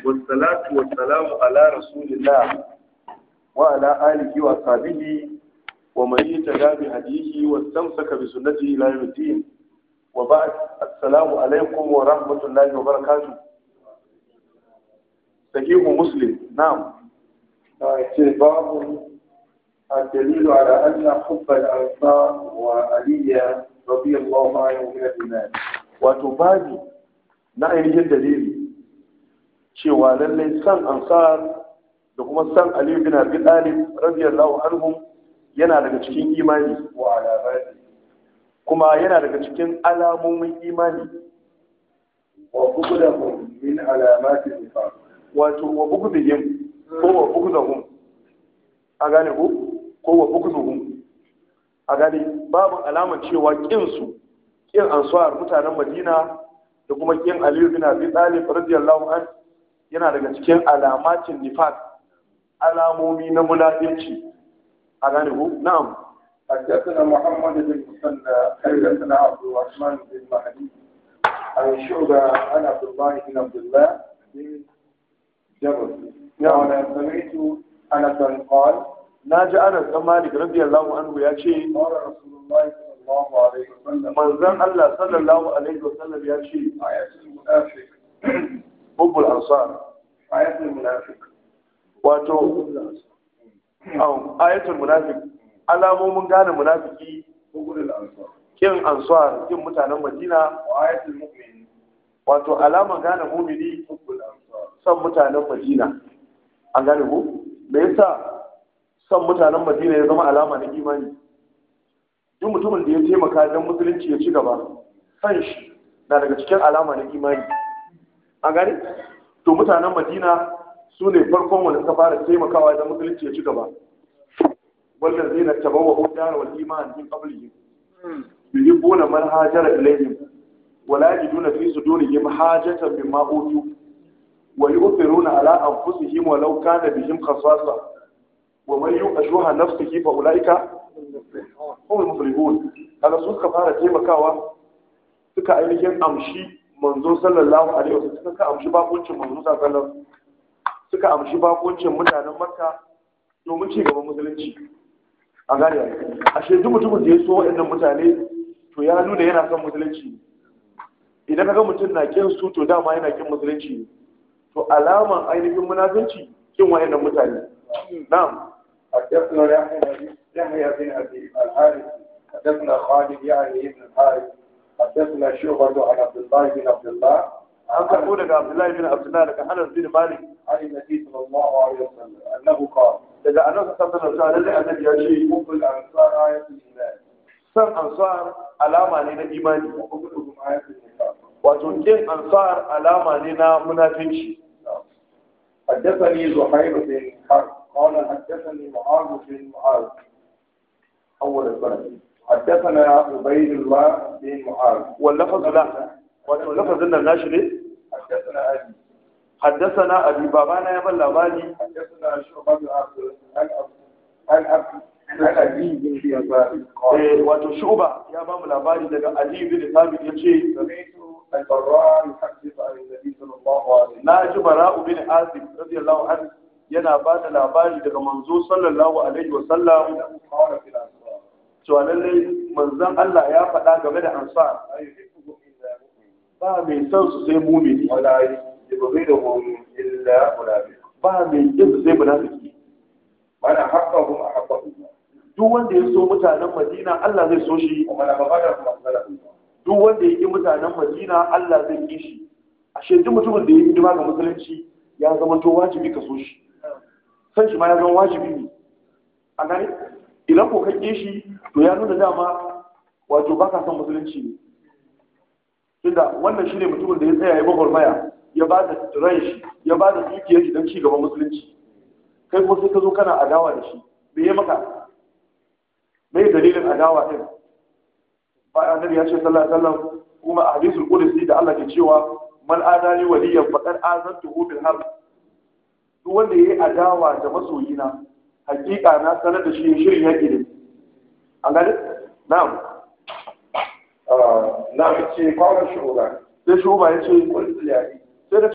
والصلاة والسلام على رسول الله وعلى آله وصحبه ومن يتبع بهديه واستمسك بسنته إلى يوم الدين وبعد السلام عليكم ورحمة الله وبركاته صحيح مسلم نعم باب الدليل على أن حب الأنصار وعلي رضي الله عنه من الإيمان وتبادي na ainihin dalili cewa lallai san ansar da kuma san Ali bin Abi Talib radiyallahu anhum yana daga cikin imani wa alamati kuma yana daga cikin alamomin imani wa bughdahum min alamati nifaq wato wa bughdihim ko wa bughdahum a gane ko ko wa bughdahum a gane babu alamar cewa kin su kin ansar mutanen Madina da kuma kin Ali bin Abi Talib radiyallahu an yana daga cikin alamatin nifaq alamomi na munafici a gane ku na'am حدثنا محمد بن مسنى حدثنا عبد الرحمن بن مهدي عن شعبة عن عبد الله بن عبد الله بن جبل قال سمعت أنسا قال naji Anas dan Malik radiyallahu anhu ya ce قال رسول الله صلى الله عليه وسلم manzon Allah sallallahu alaihi wasallam ya ce آية المنافق hubbul ansar آية المنافق wato au ayatul munafiq alamomin gane munafiki بغض الأنصار kin ansar kin mutanen Madina وآية المؤمن wato alaman gane mumini حب الأنصار son mutanen Madina an gane ku me yasa son mutanen Madina ya zama alama na imani duk mutumin da ya taimaka don musulunci ya ci gaba san shi na daga cikin alama na imani an gane to mutanen Madina su ne farkon wanda suka fara taimakawa don musulunci ya ci gaba wannan zai na tabawa hudar wal iman min qablihim yuhibbuna man hajara ilayhim ولا يجدون في صدورهم حاجة مما أوتوا ويؤثرون على أنفسهم ولو كان بهم خصاصة ومن يوق شح نفسه فأولئك هم المفلحون هذا سوء كفارة تيمة كاوا suka ainihin amshi manzo sallallahu alaihi wasallam suka amshi bakuncin manzo sallallahu alaihi wasallam suka amshi bakuncin mutanen makka domin ci gaban musulunci a gane ashe duk mutumin da ya so waɗannan mutane to ya nuna yana son musulunci idan ka ga mutum na kin su to dama yana kin musulunci ne to alaman ainihin munafinci kin wayannan mutane na'am حدثنا يحيى يحيى بن ابي الحارث حدثنا خالد يعني ابن الحارث حدثنا شعبة عن عبد الله بن عبد الله an karbo daga Abdullahi bin Abdullah daga Anas bin Malik عن النبي صلى الله عليه وسلم انه قال daga Anas sallallahu alaihi wasallam annabi ya ce حب الانصار آية الايمان san ansar alama ne na imani وحبهم آية النفاق wato kin ansar alama ne na munafinci حدثني زهير بن حرب قال حدثني معاذ بن معاذ أول السنة حدثنا عبيد الله بن معاذ wallafaz la wato lafazin nan nashi ne حدثنا أبي haddathana abi babana ya ban labari حدثنا شعبة عبد عن عن عبد عن أبي بن يسار قال eh wato shuba ya ba mu labari daga Ali bin Thabit yace سمعت البراء يحدث عن النبي صلى الله عليه وسلم na ji bara'u bin azib radiyallahu anhu yana ba da labari daga manzo sallallahu alaihi wa sallam أنه قال في الأنصار cewa lallai manzon Allah ya faɗa game da ansar لا يحبهم إلا مؤمن ba mai son su sai mumini ولا يبغضهم إلا منافق ba mai kin su sai munafiki من أحبهم أحبه الله duk wanda ya so mutanen Madina Allah zai so shi ومن أبغضهم أبغضه الله duk wanda ya ki mutanen Madina Allah zai ki shi ashe duk mutumin da ya yi hidima ga musulunci ya zama to wajibi ka so shi san shi ma ya zama wajibi ne a gane idan ko ka ki shi to ya nuna dama wato ba ka son musulunci ne tunda wannan shine mutumin da ya tsaya ya gwagwarmaya ya ba da ran shi ya ba da dukiyar shi don ci gaban musulunci kai kuma sai ka zo kana adawa da shi me ya maka me dalilin adawa din bayan annabi ya ce sallallahu alaihi wasallam kuma a hadisul qudsi da Allah ke cewa man adali waliyan faqad azantuhu bil harb duk wanda yayi adawa da masoyina hakika na sanar da shi shirin yaki ne an gane na'am na ce kawar shugaba sai shuba ya ce kullu ya yi sai da